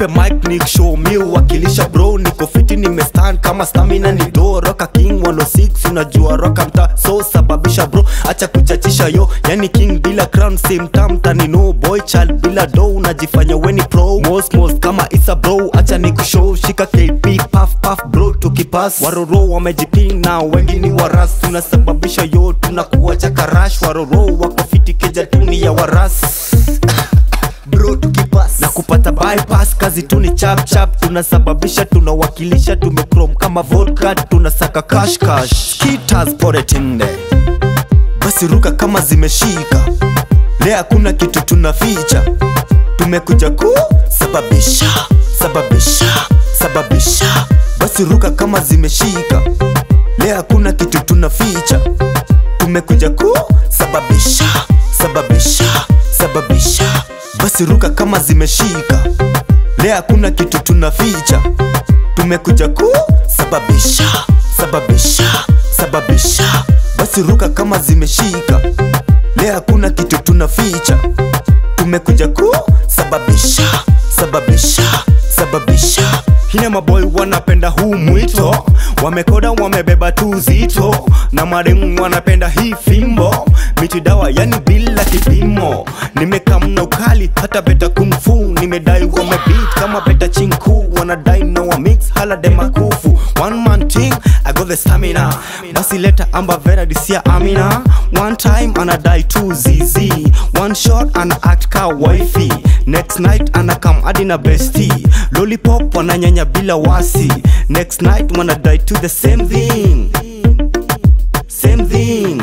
nipe mic ni show mi uwakilisha bro niko fiti nimestand kama stamina ni do roka king 106 unajua roka mta so sababisha bro acha kuchachisha yo yani king bila crown same time tani no boy child bila do unajifanya weni pro most most kama isa bro acha ni kushow shika kp puff puff bro tukipas waroro wamejiping na wengi ni waras tunasababisha yo tunakuwa chakarash waroro wako fiti keja tuni ya waras bro tukipas na kupata bypass kazi tu ni chap chap tunasababisha tunawakilisha tumekrom kama vodka tunasaka cash cash skitters poretinde basi ruka kama zimeshika leo hakuna kitu tunaficha tumekuja ku sababisha sababisha sababisha basi ruka kama zimeshika leo hakuna kitu tunaficha tumekuja ku sababisha sababisha sababisha basi ruka kama zimeshika leo hakuna kitu tunaficha tumekuja ku sababisha sababisha sababisha basi ruka kama zimeshika leo hakuna kitu tunaficha tumekuja ku sababisha sababisha sababisha hina maboy wanapenda huu mwito wamekoda wamebeba tu zito na maremu wanapenda hii fimbo miti dawa yani bila kipimo nimekamna ukali hata beta kungfu nimedai wamebit kama beta chinku wanadai na wa mix hala demakufu one man thing I got the stamina basi leta amba vera disia amina one time anadai tu zizi one shot ana act ka wifi next night anakam hadi na besti lollipop wananyanya bila wasi next night wanadai to the same thing same thing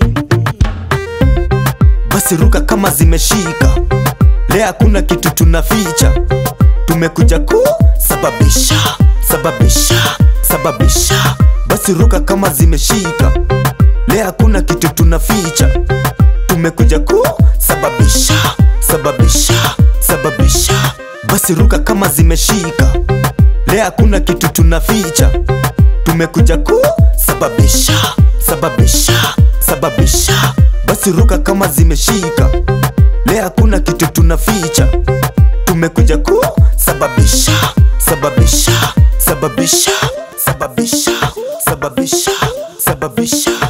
basi ruka kama zimeshika leo hakuna kitu tunaficha tumekuja ku sababisha sababisha sababisha basi ruka kama zimeshika leo hakuna kitu tunaficha tumekuja ku sababisha sababisha sababisha basi ruka kama zimeshika leo hakuna kitu tunaficha tumekuja ku sababisha sababisha sababisha basi ruka kama zimeshika leo hakuna kitu tunaficha tumekuja ku sababisha sababisha sababisha sababisha sababisha sababisha